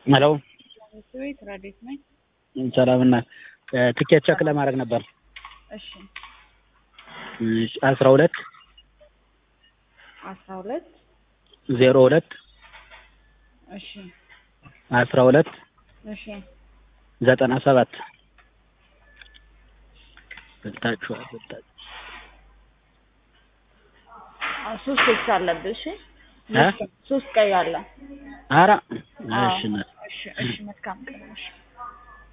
ሄሎ ቤት ረዴት ነኝ። ሰላም እና ትኬት ቸክ ለማድረግ ነበር። እሺ አስራ ሁለት አስራ ሁለት ዜሮ ሁለት እሺ አስራ ሁለት እሺ ዘጠና ሰባት በልታችኋል በልታችሁ አ- ሶስት ኤክስ አለብህ። እሺ እ? ሶስት ቀይ አለ። ኧረ አዎ። እሺ እሺ እሺ መልካም ቀን እሺ